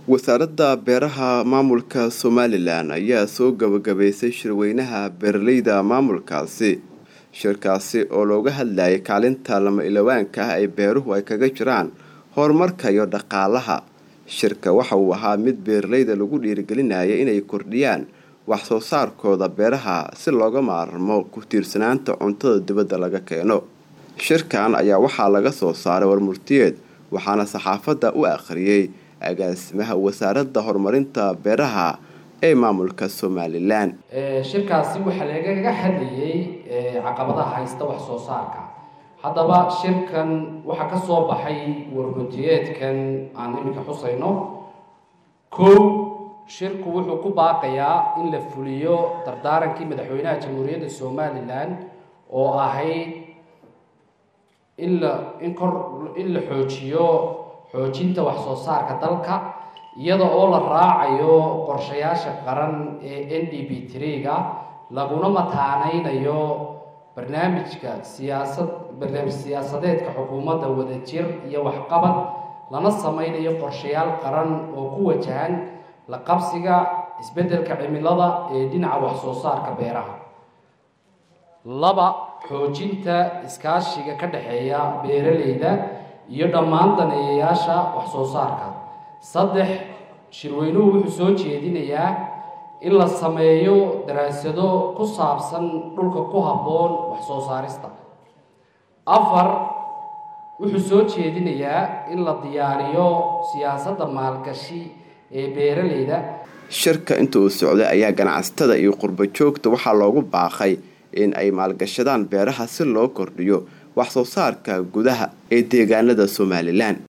wasaaradda beeraha maamulka somalilan ayaa soo gabagabaysay shirweynaha beeraleyda maamulkaasi shirkaasi oo looga hadlayay kaalinta lama ilawaanka ah ay beeruhu ay kaga jiraan horumarka iyo dhaqaalaha shirka waxa uu ahaa mid beeraleyda lagu dhiirigelinaya inay kordhiyaan wax soo saarkooda beeraha si looga maarmo ku tiirsanaanta cuntada dibadda laga keeno shirkan ayaa waxaa laga soo saaray warmurtiyeed waxaana saxaafadda u akhriyey agaasimaha wasaaradda horumarinta beeraha ee maamulka somalilan shirkaasi waxaa lagaga hadlayay caqabadaha haysta wax soo saarka haddaba shirkan waxaa ka soo baxay warmurtiyeedkan aan iminka xusayno kow shirku wuxuu ku baaqayaa in la fuliyo dardaarankii madaxweynaha jamhuuriyadda somalilan oo ahayd in la in kor in la xoojiyo xoojinta wax soo saarka dalka iyada oo la raacayo qorshayaasha qaran ee n d b trega laguna mataaneynayo barnaamijka siyaasad barnaamij siyaasadeedka xukuumadda wadajir iyo waxqabad lana sameynayo qorshayaal qaran oo ku wajahan la qabsiga isbeddelka cimilada ee dhinaca wax soo saarka beeraha laba xoojinta iskaashiga ka dhexeeya beeraleyda iyo dhammaan daneeyayaasha wax soo saarka saddex shirweynuhu wuxuu soo jeedinayaa in la sameeyo daraasado ku saabsan dhulka ku habboon wax soo saarista afar wuxuu soo jeedinayaa in la diyaariyo siyaasadda maalgashi ee beeraleyda shirka inta uu socday ayaa ganacsatada iyo qurbo joogta waxaa loogu baaqay in ay maalgashadaan beeraha si loo kordhiyo wax soo saarka gudaha ee deegaanada somalilan